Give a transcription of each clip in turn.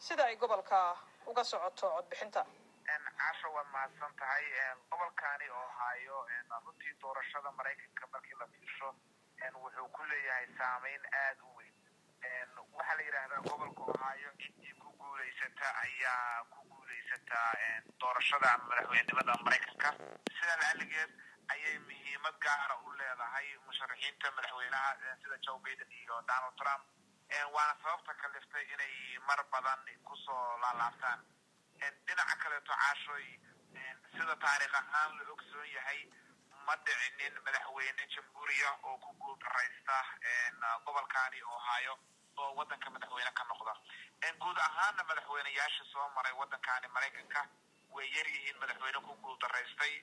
sida ay gobolka uga socoto codbixinta casha waad mahadsan tahay gobolkani oo hayo runtii doorashada maraykanka markii la fiirsho wuxuu ku leeyahay saameyn aada u weyn waxaa la yidhaahdaa gobolka ohaayo ciddii ku guulaysata ayaa ku guulaysataa doorashada ama madaxweynenimada maraykanka sidaa laaligeed ayay muhiimad gaara u leedahay musharaxiinta madaxweynaha sida joe baiden iyo donald trump waana sababta kaliftay inay mar badan kusoo laalaabtaan dhinaca kaleeto caashoy sida taariikh ahaan la ogsoon yahay ma dhicinin madaxweyne jamhuuriya oo ku guuldaraysta gobolkani ohaayo oo waddanka madaxweyne ka noqda guud ahaana madaxweyneyaasha soo maray waddankani maraykanka way yar yihiin madaxweyne ku guuldaraystay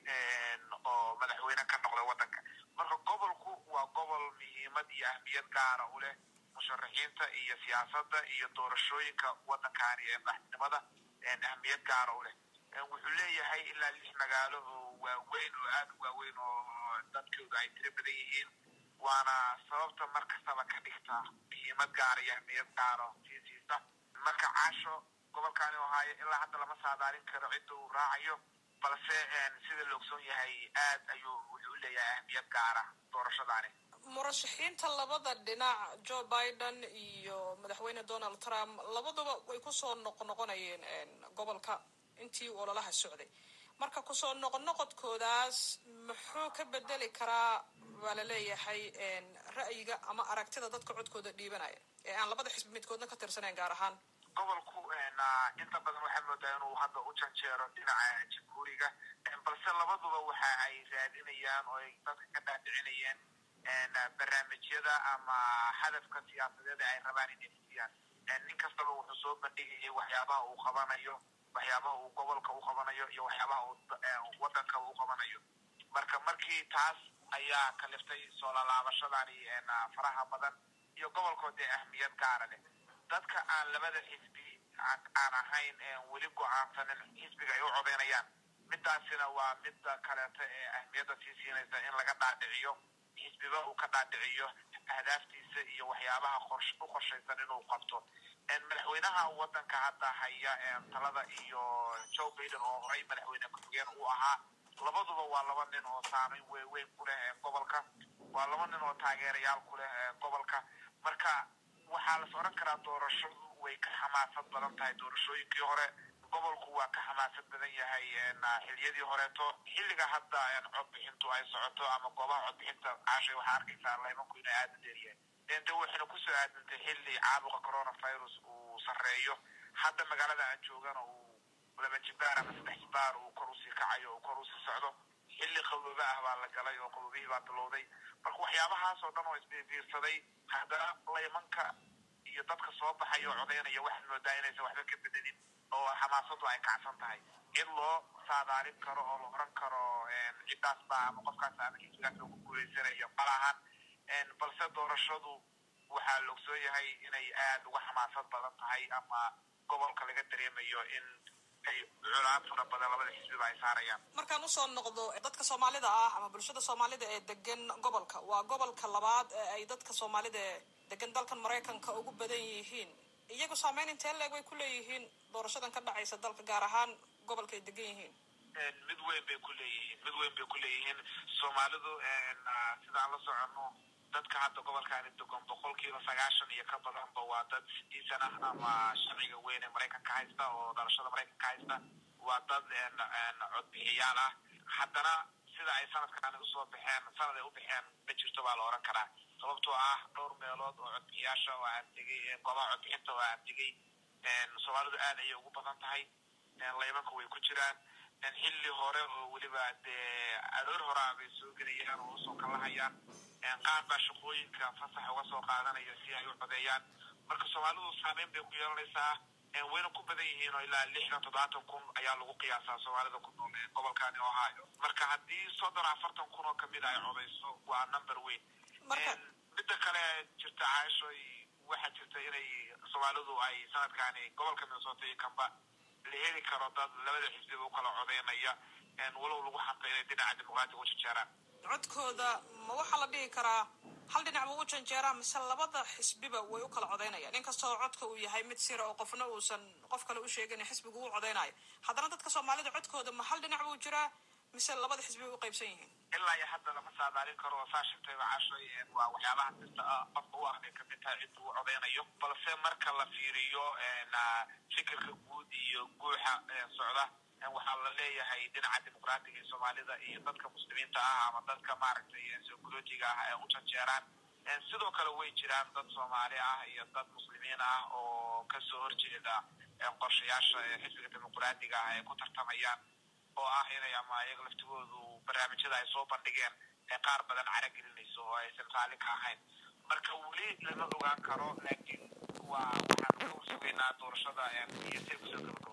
oo madaxweyne ka noqda waddanka marka gobolku waa gobol muhiimad iyo ahmiyad gaara u leh musharaxiinta iyo siyaasadda iyo doorashooyinka waddankani ee madaxnimada ahmiyad gaara u leh wuxuu leeyahay ilaa lix magaalo oo waaweyn oo aada u waaweyn oo dadkooda ay tiro badan yihiin waana sababta mar kastaba ka dhigta muhiimad gaara iyo ahmiyad gaara sii siisa marka caasho gobolkani ohaayo ilaa hadda lama saadaalin karo cidda uu raacayo balse sida la ogsoon yahay aad ayuu wuxuu leeyahay ahmiyad gaara doorashadaani murashaxiinta labada dhinac joe biden iyo madaxweyne donald trump labaduba way kusoo noqnoqonayeen gobolka intii ololaha socday marka kusoo noqnoqodkoodaas muxuu ka bedeli karaa waa la leeyahay ra'yiga ama aragtida dadka codkooda dhiibanaya ee aan labada xisbi midkoodna ka tirsanayn gaar ahaan gobolku inta badan waxaa moodaa inuu hadda u janjeero dhinaca jamhuuriga balse labaduba waxa ay raadinayaan oo ay dadka ka dhaadhicinayeen barnaamijyada ama hadafka siyaasadeed ay rabaan inay fuliyaan nin kastaba wuxuu soo bandhigayay waxyaabaha uu qabanayo waxyaabaha uu gobolka u qabanayo iyo waxyaabaha uu waddanka u qabanayo marka markii taas ayaa kaliftay soo lalaabashadani faraha badan iyo gobolkoodee ahmiyad gaara leh dadka aan labada xisbi aan ahayn weli go-aansanin xisbiga ay u codeynayaan midaasina waa midda kaleeto ee ahmiyadda sii siinaysa in laga dhaadhiciyo xisbiba uu ka dhaadhiciyo ahdaaftiisa iyo waxyaabaha u qorshaysan inuu qabto madaxweynaha waddanka hadda haya talada iyo joe baiden oo horay madaxweyne ku-xigeen uu ahaa labaduba waa laba nin oo saameyn weyn ku leh gobolka waa laba nin oo taageerayaal ku leh gobolka marka waxaa las odhan karaa doorashadu way ka xamaasad badan tahay doorashooyinkii hore gobolku waa ka xamaasad badan yahay xiliyadii horeeto xilliga hadda codbixintu ay socoto ama goobaha codbixinta caashay waxaa arkaysaa laymanku inay aada u dheeryahay de waxayna kusoo aadantay xilli caabuqa coronavirus uu sarreeyo hadda magaalada aan joogana uu laba jibaar ama saddex jibaar uu kor usii kacayo uu kor usii socdo xilli qaboobe ah baa la galay oo qaboobihii baa bilowday marka waxyaabahaas oo dhan oo isbiirbiirsaday haddana laymanka iyo dadka soo baxaya oo codeynaya waxaad moodaa inaysan waxba ka bedelin oo xamaasadu ay kacsan tahay cid loo saadaalin karo oo la oran karo ciddaas baa ama qofkaas ama xisbigaas loogu guulaysanayo malahan balse doorashadu waxaa la ogsoon yahay inay aada uga xamaasad badan tahay ama gobolka laga dareemayo in ay culaab fara badan labada xisbiba ay saarayaan markaan usoo noqdo dadka soomaalida ah ama bulshada soomaalida ee degan gobolka waa gobolka labaad ee ay dadka soomaalida ee degan dalkan maraykanka ugu badan yihiin iyagu saameyn intee leeg way ku leeyihiin doorashadan ka dhacaysa dalka gaar ahaan gobolka ay degan yihiin mid weyn bay ku leeyihiin mid weyn bay ku leeyihiin soomaalidu sidaan la soconno dadka hadda gobolkaani degon boqolkiiba sagaashan iyo ka badanba waa dad sidiisan ah ama sharciga weyn ee maraykanka haysta oo dhalashada maraykanka haysta waa dad codbixiyaal ah haddana sida ay sanadkaani usoo baxeen sanad ay u baxeen ma jirto baa la oran karaa sababtoo ah dhowr meelood oo codbixiyaasha oo aan tegay goobaha codbixinta oo aan tegay soomaalidu aad ayay ugu badan tahay laymanka way ku jiraan xilli hore oo weliba dee aroor horaa bay soo gelayaan oo usoo kalahayaan qaar baa shaqooyinka fasax uga soo qaadanaya si ay u codeeyaan marka soomaalidu saameyn bay ku yeelanaysaa wayna ku badan yihiin oo ilaa lixdan toddobaatan kun ayaa lagu qiyaasaa soomaalida ku nool ee gobolkani ohio marka haddii soddon afartan kun oo kamid ay codeyso waa number weyn midda kale jirta caashoy waxaa jirta inay soomaalidu ay sanadkani gobolka minnesota iyo kamba la heli karo dad labada xisbiba u kala codeynaya walow lagu xanta inay dhinaca dimuqraatiga u jejeeraan codkooda ma waxaa la dhihi karaa hal dhinac buu u janjeeraa mise labada xisbiba way u kala codaynayaan inkastoo codka uu yahay mid sira oo qofna uusan qof kale u sheegin xisbigu u codaynayo haddana dadka soomaalida codkooda ma hal dhinac buu jiraa mise labada xisbi bay u qaybsan yihiin ilaa iyo hadda lama saadaalin karo oo saa shirtayba cashoy waa waxyaabaha sirta ah qofka u ahbay kamid tahay cidda uu codaynayo balse marka la fiiriyo fikirka guud iyo guuxa socda waxaa la leeyahay dhinaca dimuqraatiga ee soomaalida iyo dadka muslimiinta ah ama dadka maaragtay socologiga ah ee u janjeeraan sidoo kale way jiraan dad soomaali ah iyo dad muslimiin ah oo kasoo horjeeda qorshayaasha xisbiga dimuqraatiga ah ay ku tartamayaan oo ah inay ama iyaga laftigoodu barnaamijyada ay soo bandhigeen ee qaar badan caragelinayso oo aysan raalli ka ahayn marka weli lama ogaan karo laakiin waa waxaan ka sugaynaa doorashada iyo say kusoo gabagabo